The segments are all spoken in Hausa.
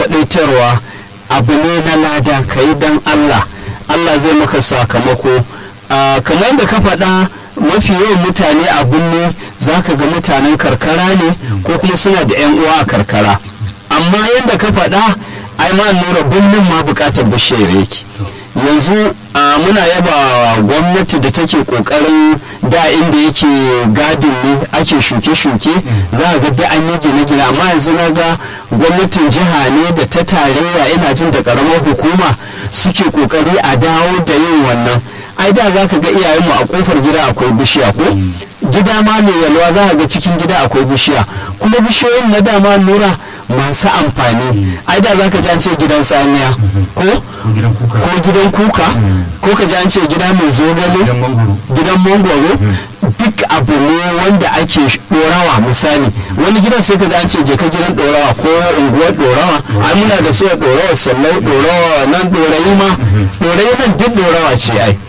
kwaɗaitarwa abu ne na lada ka yi don allah allah zai maka sakamako kamar yadda ka faɗa mafi yawan mutane a birni za ka ga mutanen karkara ne ko kuma suna da 'yan uwa a karkara amma yadda ka faɗa ai ma nura birnin ma bukatar bishiyar yake yanzu muna yaba gwamnati da take kokarin da inda yake gadin ne ake shuke-shuke za a ga da an yi gine-gine amma yanzu na ga gwamnatin jiha ne da ta tarayya ina jin da karamar hukuma suke kokari a dawo da yin wannan ai da za ka ga iyayenmu a kofar gida akwai bishiya ko gida ma mai yalwa za ka ga cikin gida akwai bishiya kuma bishiyoyin na dama nura masu amfani ai da za ka ji an ce gidan samiya ko ko gidan kuka ko ka ji an ce gida mai zogale gidan mangwaro duk abu ne wanda ake dorawa misali wani gidan sai ka ji an ce je ka gidan dorawa ko unguwar dorawa ai muna da su dorawa sallau dorawa nan dorayi ma dorayi nan duk dorawa ce ai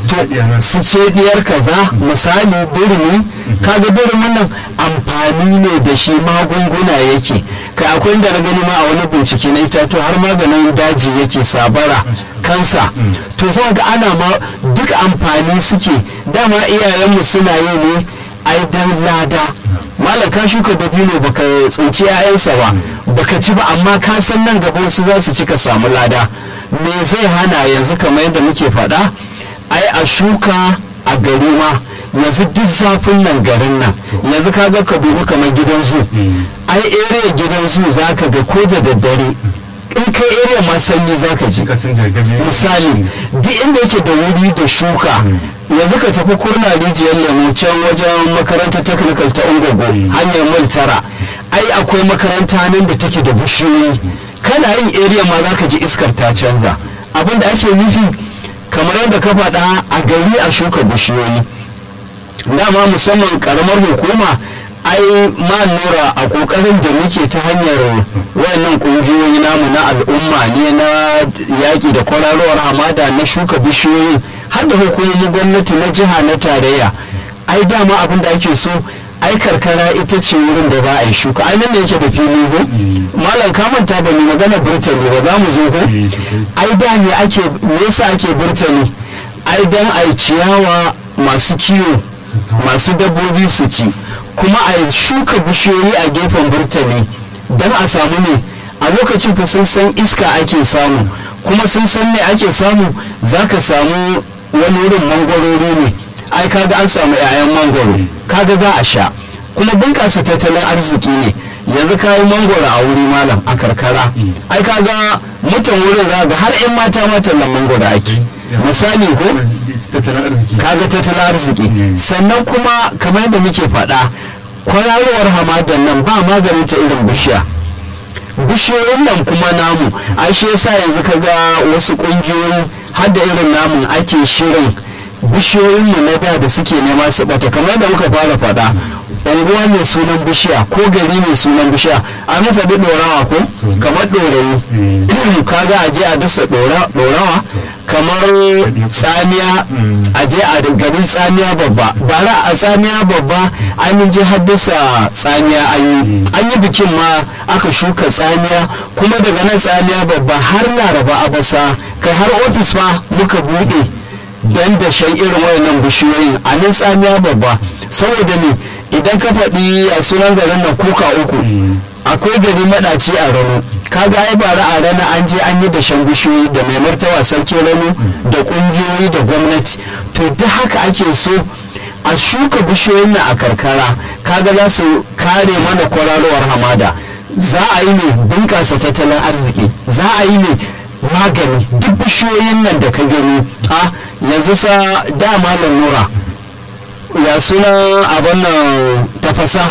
su ce diyar kaza misali dirimi kaga dirimin nan amfani ne da shi magunguna yake kai akwai inda na gani ma a wani bincike na itatu har maganin daji yake sabara kansa to za ga ana ma duk amfani suke dama iyayenmu suna yi ne ai dan lada malam ka shuka dabino baka tsinci 'ya'yansa ba baka ci ba amma ka san nan gaba wasu za su ci ka samu lada me zai hana yanzu kamar yadda muke faɗa ai a shuka a gari ma yanzu duk zafin nan garin nan yanzu ka ga ka dubi kamar gidan zu ai area gidan zu za ka ga ko da daddare in kai area ma sanyi za ka ji misali duk inda yake da wuri da shuka yanzu ka tafi kurna rijiyar lemu can wajen makarantar technical ta ungogo hanyar mil tara ai akwai makaranta nan da take da bishiyoyi kana yin area ma za ka ji iskar ta canza abin da ake nufi kamar yadda ka faɗa a gari a shuka bishiyoyi dama musamman karamar hukuma ai ma nura a kokarin da muke ta hanyar wayannan kungiyoyi namu na al'umma ne na yaƙi da kwararowar hamada na shuka bishiyoyi har da hukumomin gwamnati na jiha na tarayya ai dama abin da ake so ai karkara ita ce wurin da za a yi shuka ai nan da yake da fili ko malam ka manta ba mu magana burtani ba za mu zo ko ai da ne ake me yasa ake burtani ai dan ai ciyawa masu kiwo masu dabbobi su ci kuma a shuka bishiyoyi a gefen burtani dan a samu ne a lokacin fa sun san iska ake samu kuma sun san me ake samu zaka samu wani wurin mangwarori ne ai kaga an samu 'ya'yan mangwaro kaga za a sha kuma bunƙasa tattalin arziki ne yanzu kayi mangwaro a wuri malam a karkara ai kaga mutan wurin ga har 'yan mata matan nan mangwaro ake misali ko kaga tattalin arziki sannan kuma kamar yadda muke faɗa kwararowar hamadan nan ba maganin ta irin bishiya bishiyoyin nan kuma namu ai shi yasa yanzu kaga wasu ƙungiyoyi har da irin namun ake shirin bishiyoyinmu na da da suke nema su bata kamar da muka fara faɗa unguwa mai sunan bishiya ko gari mai sunan bishiya an faɗi ɗorawa ko kamar ɗorayi kaga a je a dasa ɗorawa kamar tsamiya a je a garin tsamiya babba bara a tsamiya babba an je haddasa tsamiya an yi an yi bikin ma aka shuka tsamiya kuma daga nan tsamiya babba har laraba abasa kai har ofis ma muka buɗe don da shan irin wayannan bishiyoyin a nan tsamiya babba saboda ne idan ka faɗi a sunan garin nan kuka uku akwai gari maɗaci a rano kaga ai bara a rana an je an yi da shan bishiyoyi da mai martaba sarki rano da ƙungiyoyi da gwamnati to duk haka ake so a shuka bishiyoyin nan a karkara kaga za su kare mana kwararowar hamada za a yi ne bunƙasa tattalin arziki za a yi ne magani duk bishiyoyin nan da ka gani a yanzu sa dama lalura ya suna abin nan tafasa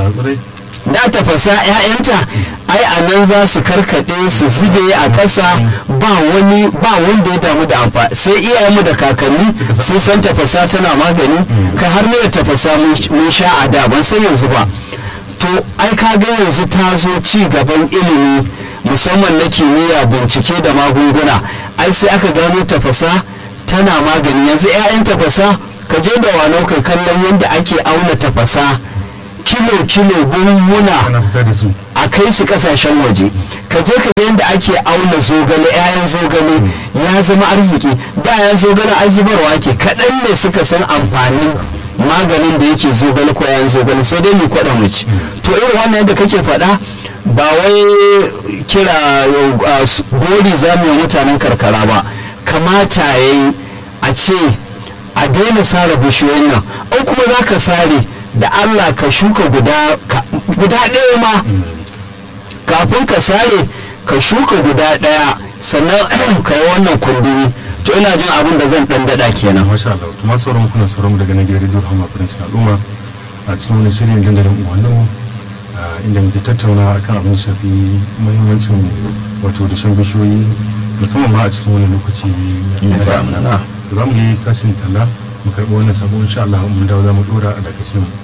da tafasa 'ya'yanta ai a nan za su karkade su zube a ƙasa ba wani ba wanda ya damu da amfani sai iyayenmu da kakanni sun san tafasa tana magani ka har ne tafasa mun sha a da ban san yanzu ba to ai ka ga yanzu ta zo ci gaban ilimi musamman na kimiyya bincike da magunguna ai sai aka gano tafasa tana magani yanzu 'ya'yan tafasa ka je da wano kai kallon yadda ake auna tafasa kilo kilo buhunhuna a kai su kasashen waje ka je ka yadda ake auna zogale 'ya'yan zogale ya zama arziki da 'ya'yan zogale an zubarwa ake kaɗan ne suka san amfanin maganin da yake zogale ko 'ya'yan zogale sai dai mu kwaɗa mu ci to irin wannan yadda kake faɗa ba wai kira gori za mu yi mutanen karkara ba kamata ya yi a ce a daina sare bishiyoyin nan an kuma za ka sare da allah ka shuka guda ɗaya ma kafin ka sare ka shuka guda ɗaya sannan ka yi wannan kundini to ina jin abin da zan ɗan daɗa kenan masha Allah to masu sauran kuna sauran mu daga nan gidan Radio Rahama Prince al'umma a cikin wani shirin dandalin uwannin inda muke tattauna akan abin shafi muhimmancin wato dashen bishiyoyi musamman ma a cikin wani lokaci na damuna za mu yi sashin talla mu karɓi wannan sabo insha Allah mun dawo za mu dora a dakacin mu